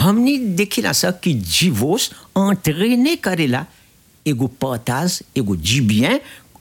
हमने देखिला सा कि जीवोस entraîné करेला एगो पताज एगो जीबियन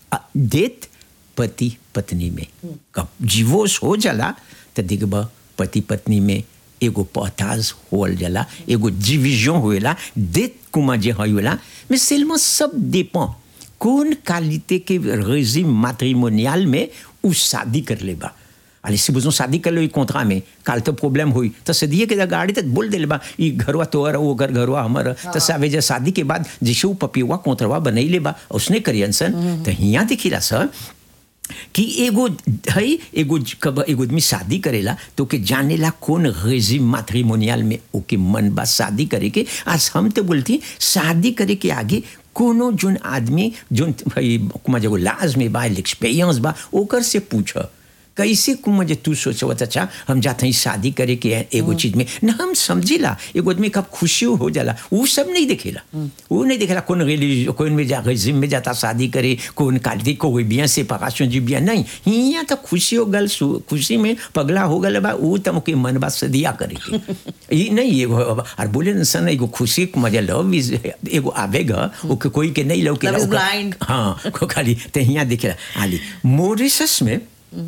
देत पति पत्नी में कब जीवोस हो जाला तो देखब पति पत्नी में एगो पताज होल जाला एगो डिविजन होएला देत कुमा जे होएला mais seulement सब dépend कौन क्वालिटी के रेजिम मैट्रिमोनियल में उ शादी कर लेबा अरे si besoin शादी कर लो कॉन्ट्रा में काल तो प्रॉब्लम हुई तो सदिए के गाड़ी तो बोल दे बा ई घरवा तोहर वो घर घरवा हमर तो सावे जे शादी के बाद जिसु पपिवा कॉन्ट्रवा बनई लेबा उसने करियन तो हिया देखिला सर कि एगो है एगो कब एगो आदमी शादी करेला तो के जानेला कौन रेजिम मैट्रिमोनियल में ओके मन बा शादी करे के आज हम तो बोलती शादी करे के आगे कोनो जोन आदमी जोन भाई कुमा जगो लाज में बा एक्सपीरियंस बा ओकर से पूछ कैसे कुमा जे तू सोचवत अच्छा हम जाते हैं शादी करे के एगो चीज में न हम समझेला एगो आदमी कब खुशी हो जाला वो सब नहीं देखेला वो नहीं देखेला कौन रिलीज कौन में जा जिम में जाता शादी करे कौन काटी कोई बिया से पकाशन जी बिया नहीं हिया तो खुशी हो गल खुशी में पगला हो गल बा वो तो मुके मन बा सदिया करे के ये नहीं एगो और बोले न सन एगो खुशी मजा लव इज एगो आवेगा ओके कोई के नहीं लव के Love is blind. हाँ को खाली तो हिया देखेला आली मॉरिशस में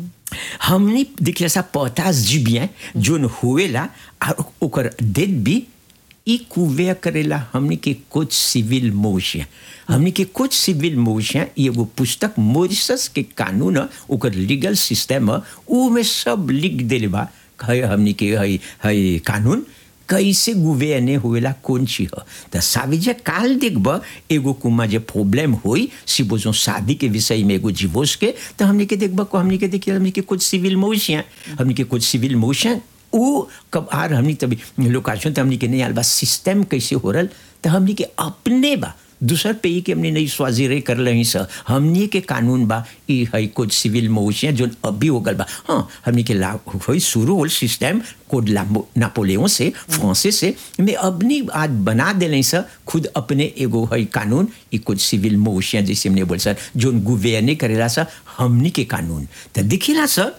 हमने देखला सा पतास जीबियन जोन हुएला और ओकर डेट भी ई कुवे करेला हमने के कुछ सिविल मोशिया हमने के कुछ सिविल मोशिया एगो पुस्तक मॉरिशस के कानून ह, ओकर लीगल सिस्टम ह, ऊ में सब लिख देले बा है हमने के है है कानून कैसे गुवेने हुएला कौन ची ह त साविजे काल देखब एगो कुमा जे प्रॉब्लम होई si बोझो शादी के विषय में एगो डिवोर्स के तो हमने के देखब को हमने के देखिए हमने के कुछ सिविल मोशिया हमने के कुछ सिविल मोशन ऊ कब आर हमने तभी लोकाशन तो हमने के नहीं आल बा सिस्टम कैसे हो रहा तो हमने के अपने बा दूसर पे ही के हमने नहीं स्वाजीरे कर रही स हमने के कानून बा ई है कुछ सिविल मोशिया जो अभी हो गल बा हाँ हमने के ला होई शुरू होल सिस्टम कोड नापोलियन से फ्रांसे से में अपनी आज बना देने स खुद अपने एगो है कानून ई कुछ सिविल मोशिया जैसे हमने बोल सर जो गुवेने करेला सा हमने के कानून तो दिखिला सर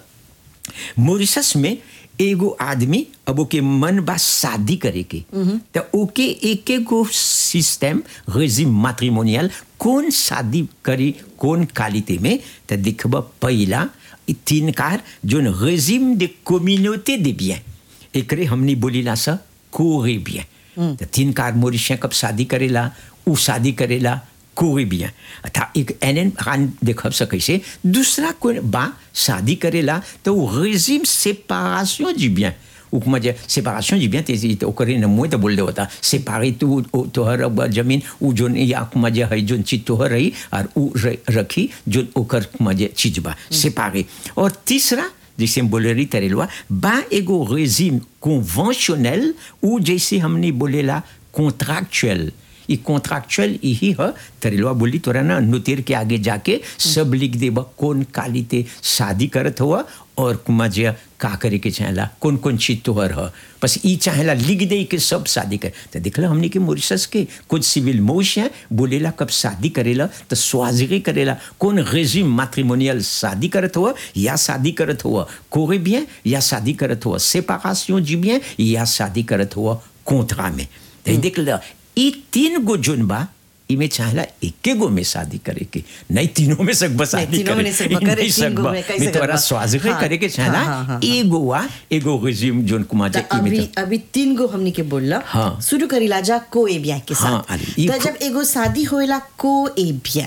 मॉरिशस में एगो आदमी अब ओके मन बा शादी करे के तो ओके एक एगो सिस्टम रेजिम मैट्रिमोनियल कौन शादी करी कौन क्वालिटी में तो दिखब पहला ई तीन कार जोन रेजिम दे कम्युनिटी दे बियन एकरे हमनी बोलीला सा कोरे बियन तो तीन कार मोरिशिया कब शादी करेला उ शादी करेला कोई भी है था एक एन एन खान देखब सकै से दूसरा कोई बा शादी करेला तो वो रेजिम séparation du bien ou comment dire séparation du bien तेजी तो करे न मुए तो बोल दे होता séparer तू तोहर अब जमीन उ जोन या comment dire है जोन चीज तोहर रही और उ रखी जो ओकर comment dire चीज बा séparer और तीसरा जैसे हम बोले रही तरेलवा बा एगो रेजिम कन्वेंशनल ou जैसे हमने बोलेला contractuel ई कॉन्ट्रैक्चुअल यही है तरेलवा बोली तोरा ना नुतिर के आगे जाके सब लिख देब कौन कालिते शादी करत हुआ और कुमा जे का करे के चाहेला कौन कौन चीज तोहर ह बस ई चाहेला लिख दे के सब शादी कर तो देखला हमने के मॉरिशस के कुछ सिविल मोश है बोलेला कब शादी करेला तो स्वाजरी करेला कौन रेजिम मैट्रिमोनियल शादी करत हुआ या शादी करत हुआ कोरे bien या शादी करत हुआ séparation du bien या शादी करत हुआ कॉन्ट्रा में तो देख ला ई तीन गो जोन बा इमे चाहला एके गो में शादी करे के नहीं तीनों में सकबा शादी तीनों में करे नहीं सकबा ई करे, नहीं तीन गो सकबा में कैसे मैं तोरा करबा? स्वाज हाँ, करे के चाहला हाँ, हाँ, हाँ, एगो वा एगो रेजिम जोन कुमार तो जे इमे अभी तो अभी तीन गो हमनी के बोलला हाँ। शुरू करीला जा को ए बिया के हाँ, साथ अरे, ई तो खु- जब एगो शादी होएला को ए बिया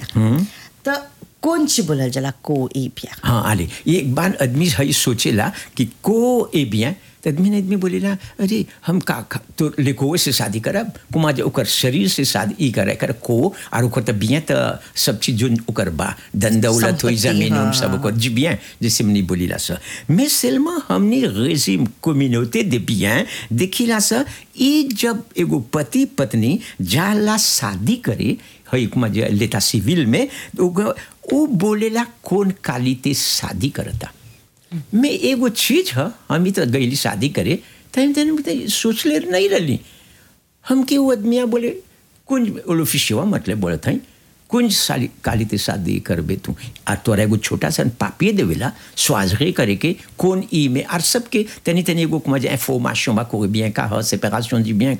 तो कौन ची बोलल जाला को ए बिया हाँ आले ये एक बार आदमी है सोचेला कि को ए bien तो आदमी ने आदमी बोलेला अरे हम का का- तो लेको से शादी करब कुमा जे ओकर शरीर से शादी ई करे कर को और ओकर तो बिया तो सब चीज जो ओकर बा धन दौलत होई संपत्ति, जमीन उम हाँ, सब ओकर जी bien जैसे हमने बोलीला सा mais seulement हमने रेजिम कम्युनिटी दे bien देखिला सा ई जब एगो पति पत्नी जाला शादी करे है कुमा जे लेता सिविल में तो ओकर- वो बोलेला कौन कालिते शादी करता मैं एगो चीज है हम तो गईली शादी करे तन तन सोच ले नहीं रही हमके वो आदमिया बोले कुंज ओलोफिशिवा मतलब बोले था कुंज साली कालिते शादी करबे तू और तोरा एगो छोटा सा पापिए देवेला स्वाजरे करे के कौन ई में और सबके तनी तनी एगो मजा इंफॉर्मेशन बा कोई bien का है séparation du bien